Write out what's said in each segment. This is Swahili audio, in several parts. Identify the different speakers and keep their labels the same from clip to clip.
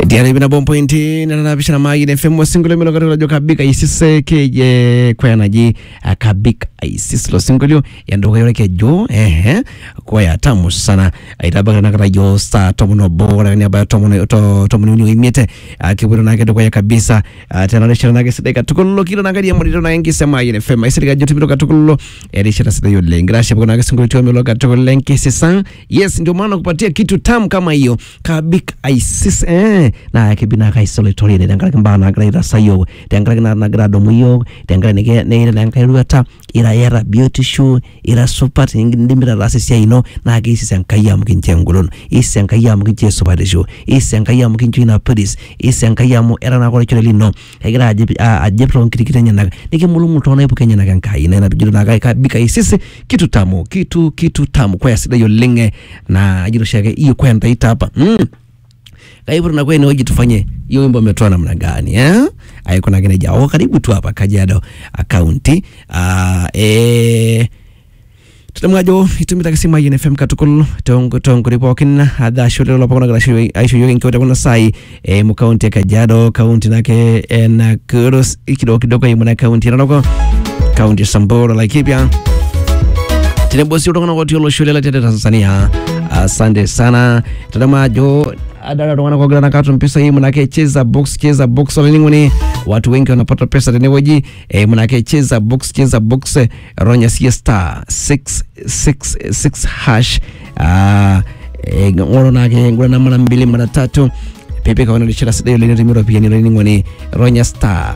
Speaker 1: ndiari bina bom pointi nananabishana mayi fm wasingolo milo katika jo kabika isise keje kwanaji kabika isis lo singolio yandoka yore ke jo ehe kwa ya tamu sana itabaka nakata jo sa tomono bora ni abaya tomono to tomono ni imete kiburo nake to kwa kabisa tena ne shana nake sideka tukullo kilo nake ya murito na yengi sema yine fm isirika jo tibiro katukullo eri shana sida yo lengra shabu nake singolio to milo katukullo lenki sisan yes ndio maana kupatia kitu tamu kama hiyo kabika isis eh na kibina kai solo tori de dangara kamba na gra ira sayo dangara na na gra domu yo dangara ne ke ne ira dangara ruata ira era beauty show ira super ndimira rase sia ino na ke isi sankaya mkinche ngulon isi sankaya mkinche super show isi sankaya mkinche na paris isi sankaya mu era na ko chole lino egira aje aje pro kirikire nyana nike mulu muto na ipuke nyana kan kai na bijiru na kai bika isisi kitu tamu kitu kitu tamu kwa sida yo lenge na ajiro shake hiyo kwa ndaita hapa mm kaiburu na kweni hoji tufanye hiyo wimbo umetoa namna gani eh? Aiko na kile jao karibu tu hapa Kajiado akaunti uh, eh tutamwajo itumita kisima yene fm katukul tongo tongo ripokin adha shule lo pakona gara shule aisho yogi nkiwata kuna sai e mu kaunti ya Kajiado kaunti nake e, na kurus ikido kidogo imu na kaunti nanoko kaunti ya Samburu Laikipia tinebosi utokana kwa tiolo shule la tete Tanzania asante sana tutamajo adala tokana kwa gana katu mpesa hii manake cheza box cheza box wala ningoni watu wengi wanapata pesa teneweji e, manake cheza box cheza box ronya sia star 666 hash ah e, ngoro nake ngura na mara mbili mara tatu pepe kawana lichira sida yole nimero pia ni ningoni ronya star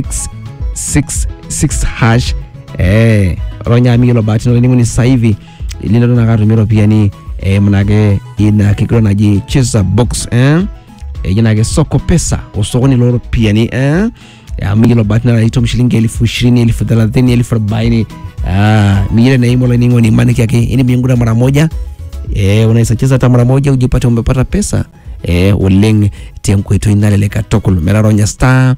Speaker 1: 666 hash eh ronya milo bahati nole ningoni sasa hivi lilo na katumiro pia ni e, manake ina kikiro naji cheza box eh e, jinake soko pesa usokoni loro pia ni eh ya mingilo bahati na ito mshilingi elfu ishirini elfu thelathini elfu arobaini ah mingine na imo ningo ni maniki yake ini miungura mara moja e, unaweza cheza hata mara moja ujipate umepata pesa e, uleng tiam kwetu inaleleka tokul meraronya star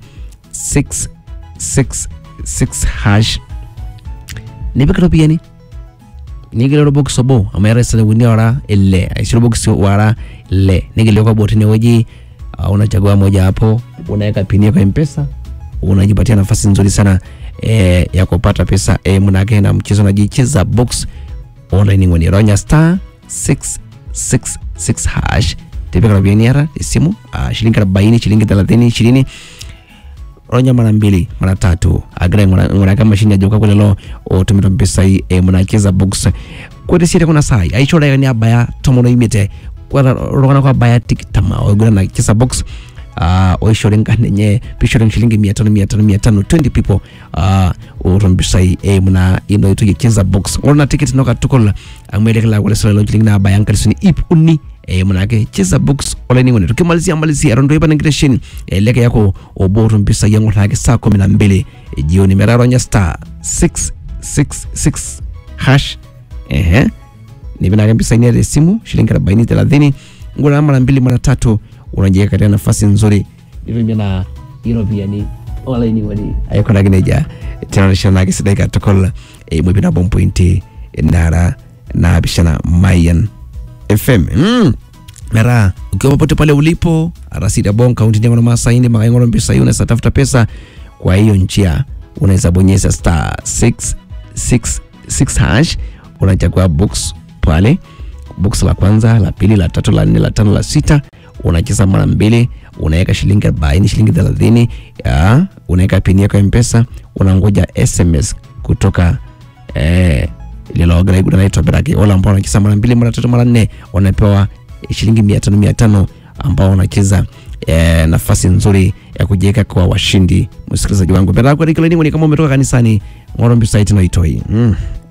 Speaker 1: 666 hash nipikiro pia ni nigilero box obo amera sasa wini wara ile aisiro box wara le nigileo kwa boti weji uh, unachagua moja hapo unaweka pini kwa mpesa unajipatia nafasi nzuri sana e, ya kupata pesa e, mnake na mchezo unajicheza box online ngoni ronya star 666 hash tepeka na bieniara simu uh, shilingi 40 shilingi 30 20 ronya mara mbili mara tatu agra ngona kama mashine ya joka kulelo otumira mpesa hii e, munacheza box kwete sire kuna sai aichora yani abaya tomono imite kwa rogana kwa baya tikitama ogura na cheza box uh, oishore nganenye pishore shilingi mia tano mia tano mia tano 20 people uh, urombisa hii e, muna ino itu cheza box ngona ticket noka tukola amwelekela kule solo shilingi na abaya ngalisuni ip uni e, manake cheza box online ngone tukimalizia malizia rondo ipa ningreshin e, leke yako oboru mpisa yangu lake saa kumi na mbili e, jioni meraronya star 666 hash ehe nivinake mpisa ini simu shilingi arobaini thelathini ngona mara mbili mara tatu unajiweka katika nafasi nzuri ndivyo na hilo pia ni online ngoni ayakona kineja tenarishana nake sidaika tokola e, mwipina bompointi nara na bishana mayan fm mm. mera ukiwa popote pale ulipo arasida bon kaunti nyangono masaini makaingoro mpesa hii unaweza tafuta pesa kwa hiyo njia unaweza bonyeza star 666 hash unachagua box pale box la kwanza la pili la tatu la nne la tano la sita unacheza mara mbili unaweka shilingi arobaini shilingi thelathini unaweka pini yako ya mpesa unangoja sms kutoka eh, lilograigura naitwa berake wale ambao wanacheza mara mbili mara tatu mara nne wanapewa shilingi mia tano mia tano ambao wanacheza e, nafasi nzuri ya kujiweka kwa washindi msikilizaji wangu berake ni kama umetoka kanisani ngorombi site naitoi mm.